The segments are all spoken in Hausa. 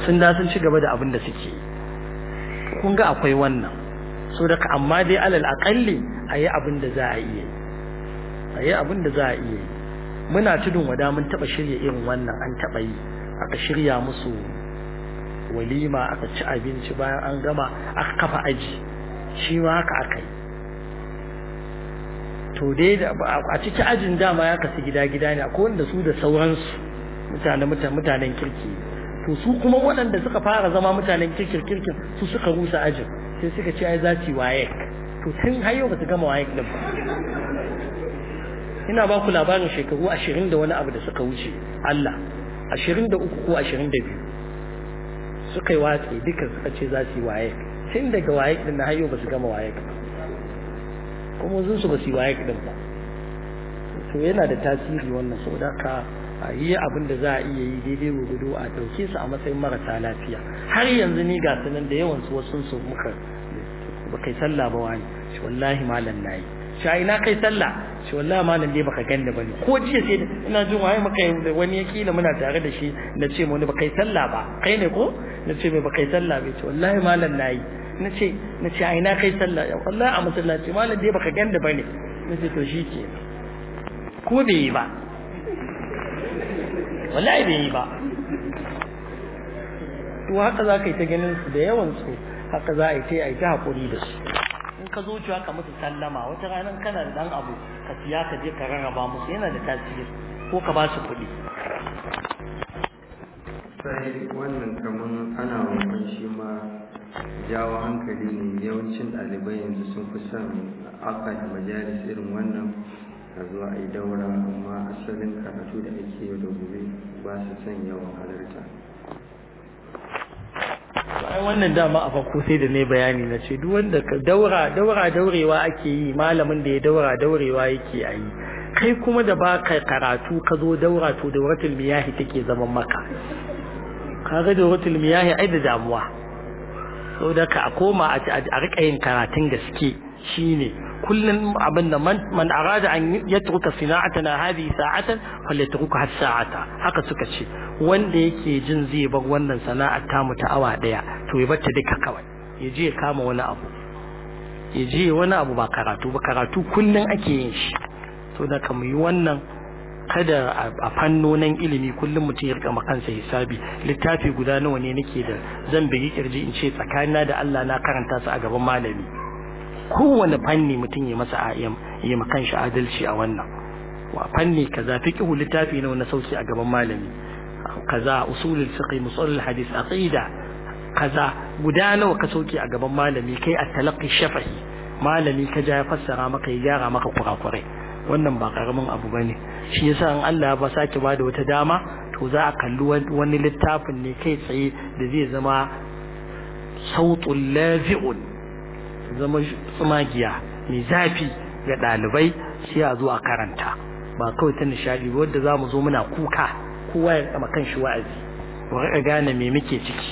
sun da sun ci gaba da abin da suke kun ga akwai wannan so daga amma dai alal aƙalli a yi abin da za a iya yi a yi abin da za a iya yi muna tudun wada mun taɓa shirya irin wannan an taɓa yi aka shirya musu walima aka ci abinci bayan an gama aka kafa aji shi ma haka aka yi to dai a ciki ajin dama ya kasu gida-gida ne akwai wanda su da sauransu mutane mutanen kirki to su kuma waɗanda suka fara zama mutanen kirkin kirkin su suka rusa ajin sai suka ce ai za su yi waye to tun har yau ba su gama waye din ba ina ba ku labarin shekaru ashirin da wani abu da suka wuce Allah ashirin da uku ko ashirin da biyu suka yi watsi duka suka ce za su yi waye tun daga waye din na har yau ba su gama waye ba kuma zun su ba su yi waye din ba to yana da tasiri wannan saboda ka a yi abin da za a iya yi daidai gudu a ɗauke su a matsayin marasa lafiya har yanzu ni ga sunan da yawan su wasu su muka ba kai sallah ba wani shi wallahi malam nayi shi ai na kai sallah shi wallahi malam dai baka ganni bane ko jiya sai ina jin waye maka wani ya kila muna tare da shi na ce wani ba kai sallah ba kai ne ko na ce mai ba kai sallah ba ce wallahi malam nayi na ce na ce ai na kai sallah wallahi a masallaci malam dai baka ganni bane na ce to shi ke ko bai yi ba wallahi bai yi ba to haka za ka yi ta ganin su da yawan su haka za a yi ta yi ta haƙuri da su in ka zo cewa ka musu sallama wata ranar kana da dan abu ka siya ka je ka rarraba musu yana da tasiri ko ka ba su kuɗi sai wannan kaman ana roƙon shi ma jawo hankali ne yawancin ɗalibai yanzu sun fi son akad majalis irin wannan a zuwa a yi daura amma asalin karatu da ake yau da gobe ba su son yawan halarta ai wannan dama a farko sai da ne bayani na ce duk wanda daura daura daurewa ake yi malamin da ya daura daurewa yake a yi kai kuma da ba ka karatu ka zo daura to dauratul miyahi take zaman maka kaga dauratul miyahi ai da damuwa saboda ka a koma a rika yin karatun gaske shine kullum abin da man arada an yatruka sana'atana hadhihi sa'atan falyatruka has sa'ata haka suka ce wanda yake jin zai bar wannan sana'ar tamu ta awa daya to ya bata duka kawai ya je ya kama wani abu ya je wani abu ba karatu ba karatu kullum ake yin shi to da ka yi wannan kada a fannonin ilimi kullum mutum ya rika kansa hisabi littafi guda nawa ne nake da zan bigi kirji in ce tsakanina da Allah na karanta su a gaban malami kowane fanni mutum ya masa ya makan shi adalci a wannan wa fanni kaza fiqhu littafi nawa na sauki a gaban malami kaza usulul fiqh musalul hadith aqida kaza guda nawa ka sauki a gaban malami kai at-talaqqi shafahi malami ka ja ya fassara maka ya gyara maka kurakurai wannan ba karamin abu bane shi yasa in Allah ba sake bada wata dama to za a kalli wani littafin ne kai tsaye da zai zama sautul lafi'un zama tsumagiya mai zafi ga ɗalibai sai a zo a karanta ba kawai ta nishadi ba wadda za mu zo muna kuka kowa ya kama kan shi wa'azi wa rika gane me muke ciki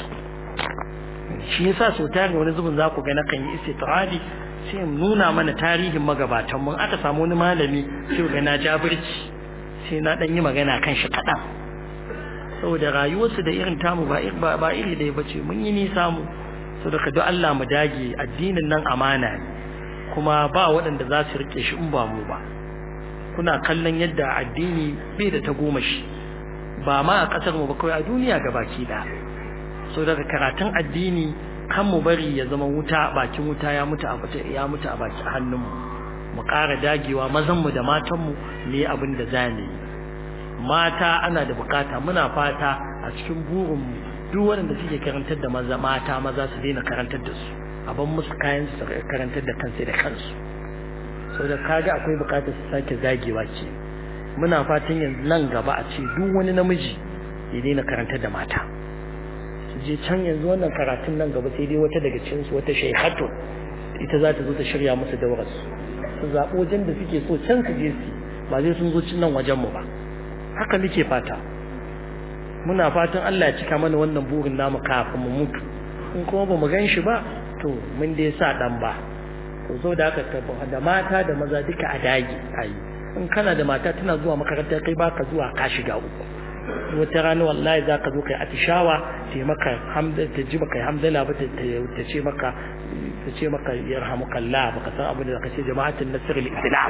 shi yasa sau tari wani zubin za ku ga nakan yi istitradi sai in nuna mana tarihin magabatan mun aka samu wani malami sai ga na jabirci sai na dan yi magana kan shi kaɗan saboda rayuwarsu da irin tamu ba ba iri ɗaya bace mun yi nisa mu saboda ka Allah mu dage addinin nan amana ne kuma ba waɗanda za su rike shi in ba mu ba kuna kallon yadda addini bai da tagomashi ba ma a ƙasar mu ba kawai a duniya gabaki ɗaya so daga karatun addini kan mu bari ya zama wuta bakin wuta ya mutu a bata ya mutu a baki hannunmu mu ƙara dagewa mazan mu da matan mu ne abin da za mu yi mata ana da bukata muna fata a cikin burin mu duk waɗanda suke karantar da maza mata maza su daina karantar da su a ban musu kayan su karantar da kansu da kansu saboda kaga akwai bukatar su sake zagewa ce muna fatan yanzu nan gaba a ce duk wani namiji ya daina karantar da mata je can yanzu wannan karatun nan gaba sai dai wata daga cikin su wata shaykhatu ita za ta zo ta shirya musu daurar su su zaɓi wajen da suke so can su je su ba zai sun zo cin nan wajen mu ba haka muke fata muna fatan Allah ya cika mana wannan burin namu kafin mu mutu in kuma ba mu gan shi ba to mun dai sa dan ba to so da haka da mata da maza duka a dagi ayi in kana da mata tana zuwa makaranta kai baka zuwa ka shiga uku wata rana wallahi za ka zo kai atishawa ta maka ta ji maka hamdala ba ta ce maka ta ce maka yarhamukallah baka san abin da ka ce jama'atin nasr al-islam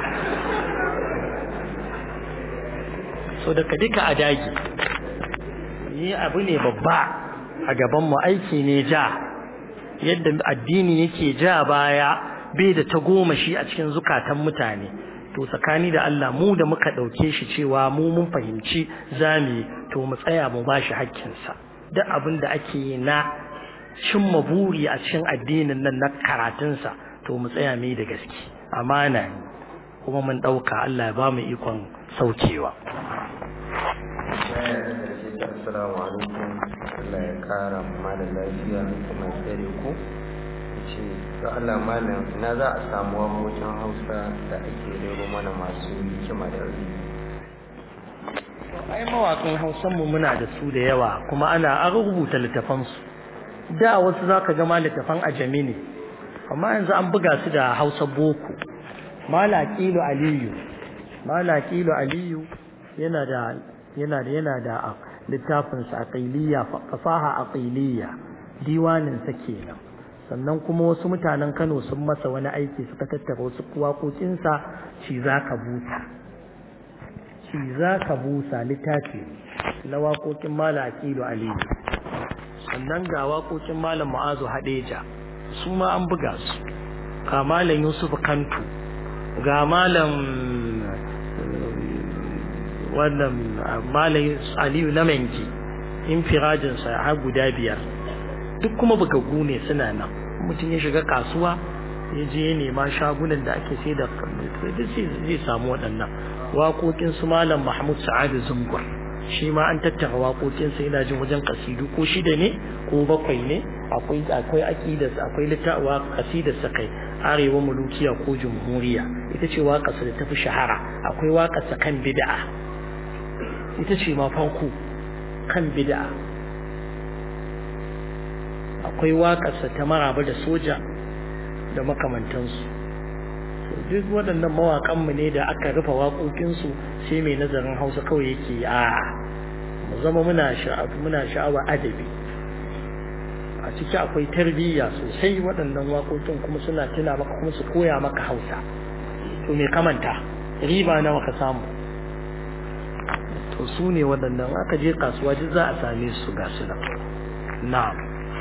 so da ka duka a dagi ni abu ne babba a gaban mu aiki ne ja yadda addini yake ja baya bai da ta goma shi a cikin zukatan mutane to tsakani da Allah mu da muka ɗauke shi cewa mu mun fahimci zami to mu tsaya mu bashi hakkinsa duk abin da ake yi na cimma buri a cikin addinin nan na karatunsa to mu tsaya mai da gaske amana ne kuma mun ɗauka Allah ya ba mu ikon saukewa Assalamu alaikum Allah ya kara malam lafiya kuma ya tsare ku ce ga Allah malam ina za a samu wakokin Hausa da ake rero mana masu hikima da rai ai mawaƙan Hausan mu muna da su da yawa kuma ana an rubuta littafan su da wasu zaka ga ma littafan ajami ne amma yanzu an buga su da Hausa boko Malaqilu Aliyu Malaqilu Aliyu yana da yana da yana da littafin sa aqiliya fasaha aqiliya diwanin sa kenan sannan kuma wasu mutanen Kano sun masa wani aiki suka tattara wasu waƙoƙin sa shi zaka buta shi zaka busa littafi na waƙoƙin Malam Aqilu Aliyu sannan ga waƙoƙin Malam Mu'azu Hadeja su ma an buga su ga Malam Yusuf Kantu ga Malam wannan Malam Aliyu Namenki infirajin sa har guda biyar duk kuma bugaggu ne suna nan mutum ya shiga kasuwa ya je ya nema shagunan da ake sai da duk zai samu waɗannan waƙoƙin su malam mahmud sa'adu zungur shi ma an tattara waƙoƙin sa yana jin wajen kasidu ko shida ne ko bakwai ne akwai akwai aqidar akwai littawa kasidar sa kai arewa mulukiya ko jumhuriya ita ce waƙar sa da tafi shahara akwai waƙar sa kan bid'a ita ce ma farko kan bid'a akwai waƙarsa ta maraba da soja da makamantansu duk waɗannan mawaƙanmu ne da aka rufe waƙoƙinsu sai mai nazarin hausa kawai yake a mu zama muna muna sha'awa adabi a ciki akwai tarbiyya sosai waɗannan waƙoƙin kuma suna tuna maka kuma su koya maka hausa to me kamanta riba nawa ka samu to su ne waɗannan aka je kasuwa duk za a same su ga su nan na'am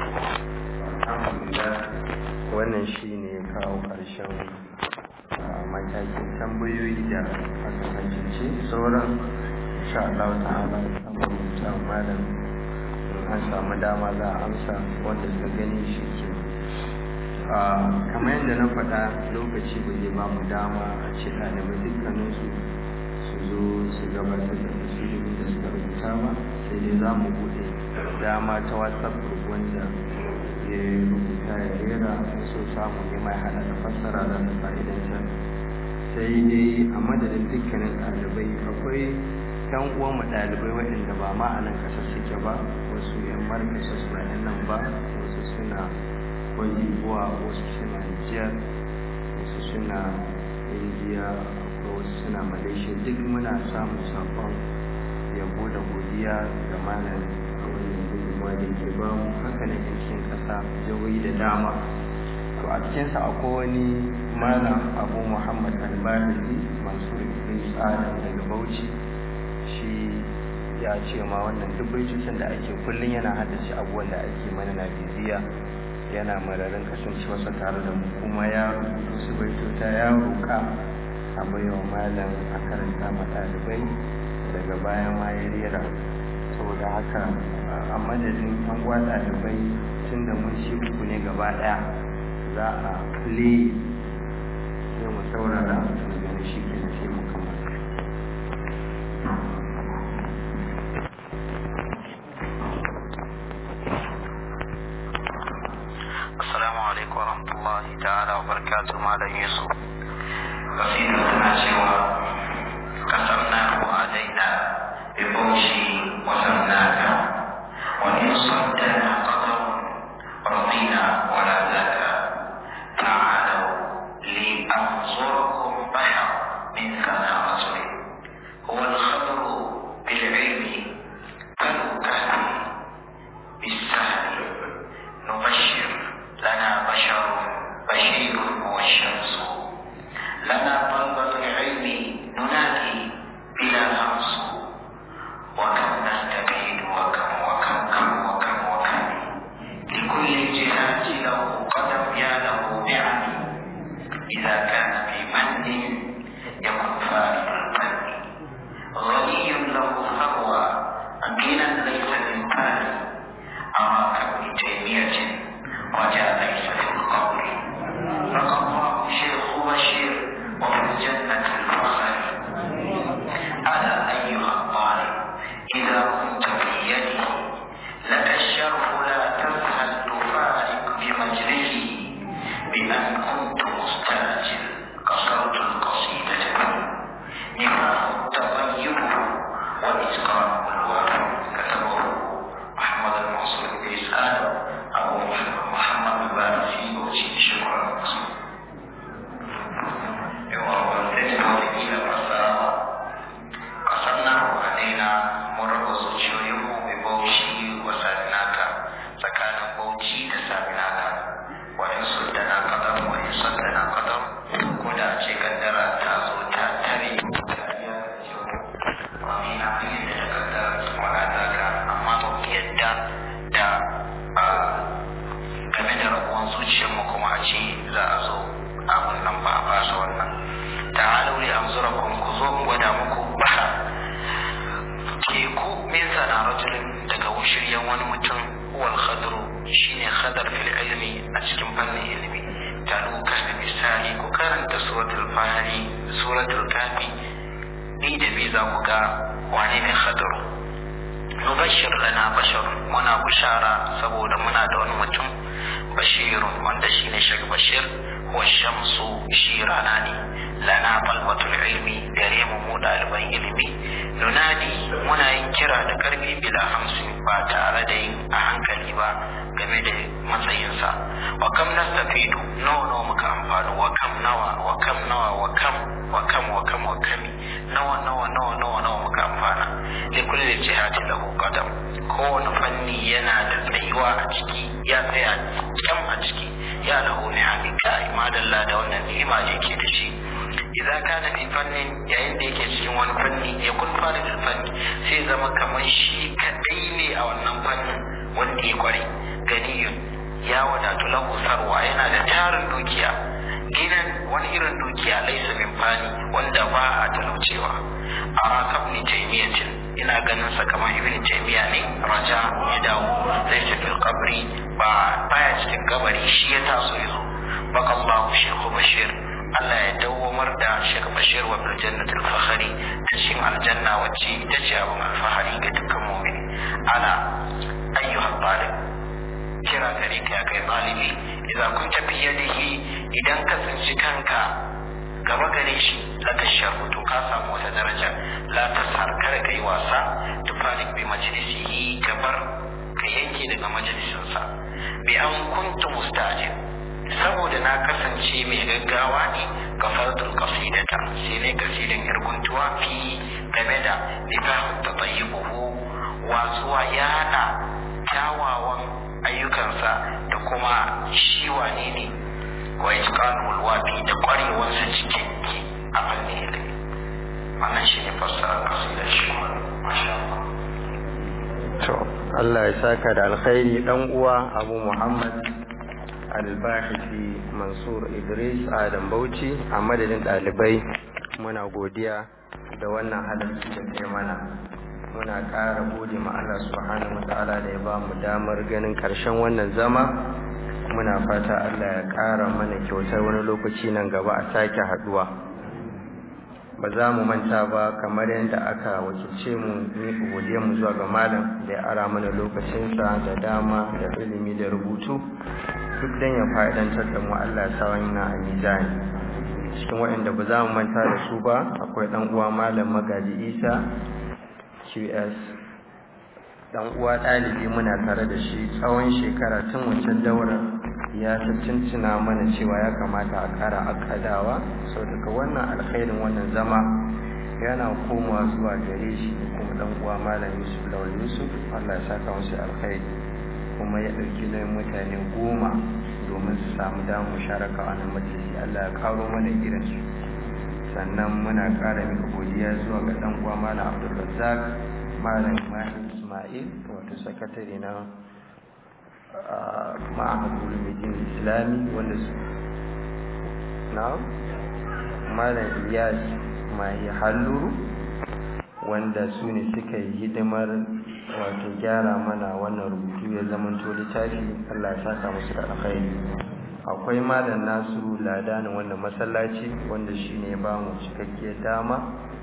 wannan shi ne kawo ƙarshen matakin tambayoyi da aka cancanci sauran insha Allah ta'ala samun rubuta malam an samu dama za a amsa wanda suka gani shi ke kamar yadda na faɗa lokaci ba zai ba mu dama a ce ɗalibai dukkaninsu su zo su gabatar da tasirin da suka rubuta ba sai dai za mu buɗe dama ta whatsapp group wanda ya rubuta ya rera so samu ne mai hada da fassara da da fa'idantar sai dai a madadin dukkanin ɗalibai akwai yan uwan mu ɗalibai waɗanda ba ma a nan ƙasar suke ba wasu yan markasa su yan nan ba wasu suna buwa wasu suna Nijar wasu suna Indiya akwai wasu suna Malaysia duk muna samun saƙon yabo da godiya ga malam a wannan gudunmawa da ke ba mu haka na cikin ƙasa jihohi da dama to a cikinsa akwai wani malam abu muhammad albahiri mansur idris adam daga bauchi shi ya ce ma wannan duk baitocin da ake kullum yana haddace abubuwan da ake mana na bibiya yana mararin kasancewarsa tare da mu kuma ya rubuta su baitota ya roƙa a baiwa malam a karanta ma ɗalibai daga baya ma ya rera saboda haka a madadin an gwa ɗalibai tun da mun shi uku ne gaba ɗaya za a le sai mu saurara mu gani shi ke da sai mu kammala السلام عليكم ورحمة الله تعالى وبركاته مالا يوسف قصيدتنا سوى قسمناه علينا ببوشي وسمناك وإن صدنا قدر رضينا ولا ذاك تعالوا لأنظركم بحر من ثناء رسول هو الخبر بالعلم بالسهل نبشر لنا بشر بشير هو الشمس لنا طلبة العلم ننادي بلا همس وكم نستفيد وكم وكم كم وكم وكم لكل الجهات له قدم يا له نعم إذا كان في من يكن فارد الفن غني له ثروة غنى ليس من مال أراك ابن تيمية رجاء ليس في القبر رقى الله شيخ بشير وفي الجنة الفخر ألا أيها الطالب إذا كنت في يده لك الشرف لا تسهل تفارق بمجلسه بأن كنت مستعجل قصرت القصيدة نفاق التطيب وإسقاط الوفا كتبه محمد المنصور بن إسحاق أبو محمد البارسي وشيء شكرا قصرناه علينا مرة zuciyoyinmu mai bauchi wa saminaka tsakanin bauchi da saminaka wa in suddana qadam wa in saddana qadam ko da ce kaddara ta zo ta tare wani na fi da kaddara wa adaka amma ba mu yadda da game da rabuwan zuciyarmu kuma a ce za a zo a wannan ba a fasa wannan ta'alu li anzurakum ku zo mu gwada muku bahar teku min sana rajulin daga wushiryan wani mutum wal khadru shine khadar fil ilmi a cikin fannin ilimi talu kasbi misali ku karanta suratul fahari suratul kafi ni da bi za ku ga wane ne khadru nubashir lana bashar muna bushara saboda muna da wani mutum bashirun wanda shine shag bashir wa shamsu shi rana ne lana balbatul ilmi gare mu mu ɗaliban ilimi nunadi muna yin kira da ƙarfi bila hamsin ba tare da yin a hankali ba game da matsayinsa wa kam nastafidu nawa nawa muka amfani wa kam nawa wa kam nawa wa kam wa kam wa kam wa kami nawa nawa nawa nawa nawa muka amfana li kulli jihati lahu qadam kowane fanni yana da tsayuwa a ciki ya tsaya kyam a ciki ya lahu ni'ami kai madalla da wannan ni'ima da yake da shi idan kana fi fannin yayin da yake cikin wani fanni ya kun fara da fanni sai zama kamar shi kadai ne a wannan fannin wanda ya kware ganiyun ya wadatu lahu sarwa yana da tarin dukiya gidan wani irin dukiya laisa min fani wanda ba a talaucewa a rakab ni taimiyatin ina ganin sa kamar ibn taymiya ne raja ya dawo laisa fil qabri ba baya cikin kabari shi ya taso yazo bakallahu shaykhu bashir Allah ya dawwamar da Sheikh Bashir wa bil jannatil fakhari ta cikin aljanna wacce ita ce abin alfahari ga dukkan mu'mini ala ayyuha talib kira gare ka kai talibi idan kun tafi yadihi idan ka tsinci kanka gaba gare shi laka sharhu to ka samu wata daraja la tasar kada kai wasa tufarik bi majlisihi gabar ka yanke daga majalisinsa bi an kuntu mustajib saboda na kasance mai gaggawa ne ga fardul qasidata sai ne kasidan irguntuwa fi game da nifahu tatayyibuhu wasuwa yana kyawawan ayyukansa da kuma shi wane ne wa itqanul wafi da kwarewarsa cikin a fannin ilimi wannan shi ne fassara kasidar shi masha Allah to Allah ya saka da alkhairi dan uwa Abu Muhammad albahisi mansur idris adam bauchi a madadin ɗalibai muna godiya da wannan halarci da kai mana muna ƙara gode ma Allah subhanahu wata'ala da ya ba mu damar ganin ƙarshen wannan zama muna fata Allah ya ƙara mana kyautar wani lokaci nan gaba a sake haɗuwa ba za mu manta ba kamar yadda aka wakilce mu ni mu zuwa ga malam da ya ara mana lokacinsa da dama da ilimi da rubutu duk dan ya fa'idantar da mu Allah ya sa wannan a mizani cikin waɗanda ba za mu manta da su ba akwai ɗan uwa malam magaji isa qs ɗan uwa ɗalibi muna tare da shi tsawon shekara tun wancan daular ya tuntuna mana cewa ya kamata a ƙara akadawa sau daga wannan alkhairin wannan zama yana komawa zuwa gare shi da kuma ɗan uwa malam yusuf lawal yusuf Allah ya saka musu alkhairi kuma ya ɗauki nauyin mutane goma domin su samu damar musharaka a wannan majalisi Allah ya karo mana irinsu sannan muna ƙara mika godiya zuwa ga ɗan uwa malam Abdulrazzaq malam Mahmud Ismail wato sakatare na ma'ahad ulumuddin islami wanda su na malam Iyas Mahi Halluru wanda su ne suka yi hidimar wato gyara mana wannan rubutu ya zamanto littafi Allah ya saka musu da alkhairi akwai malam nasu ladanin wannan masallaci wanda shine ya bamu cikakkiyar dama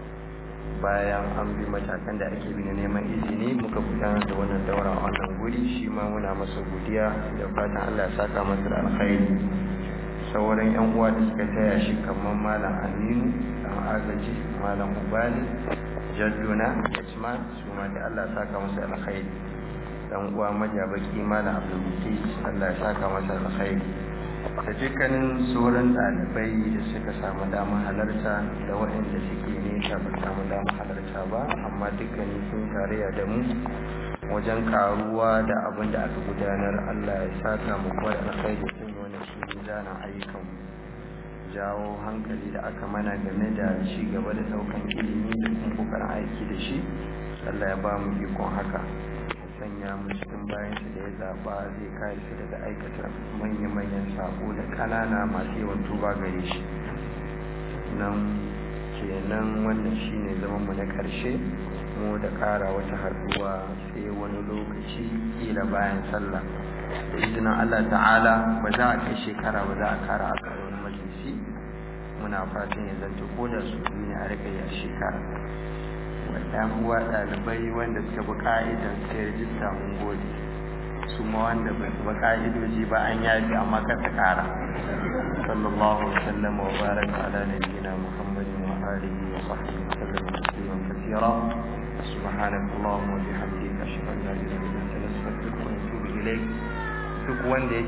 bayan an bi matakan da ake bi na neman izini muka gudanar da wannan daura a wannan guri shi ma muna masa godiya da fatan Allah ya saka masa da alkhairi sauran yan uwa da suka taya shi kamar malam Aminu dan agaji malam Ubali jadduna Usman su ma da Allah ya saka masa alkhairi dan uwa majabaki malam Abdul Mutis Allah ya saka masa alkhairi da dukkanin sauran ɗalibai da suka samu damar halarta da waɗanda suke nesa ba samu damar halarta ba amma dukkanin sun tarayya da mu wajen karuwa da abin da aka gudanar Allah ya saka mu kuwa da alkhairi sun yi wani shi zanen ayyukan jawo hankali da aka mana game da ci gaba da ɗaukan ilimi da kuma kokarin aiki da shi Allah ya ba mu ikon haka sanya mu cikin bayan shi da ya zaɓa zai kare su daga aikata manya-manyan sako da ƙanana masu yawan tuba gare shi nan kenan wannan shine zaman mu na ƙarshe mu da ƙara wata haɗuwa sai wani lokaci kila bayan sallah da izinin Allah ta'ala ba za a kai shekara ba za a kara a wani majalisi muna fatan ya zanto ko da su biyu ne a rika yi a shekara ɗan uwa ɗalibai wanda suka bi ƙa'idan sai rijista mun gode su ma wanda ba su bi ƙa'idoji ba an yafi amma ka ta ƙara sallallahu alaihi wasallam wa baraka ala nabiyyina muhammadin wa alihi wa sahbihi wa sallam tasliman kathira سبحانك اللهم وبحمدك اشهد ان لا اله الا انت نستغفرك ونتوب اليك duk wanda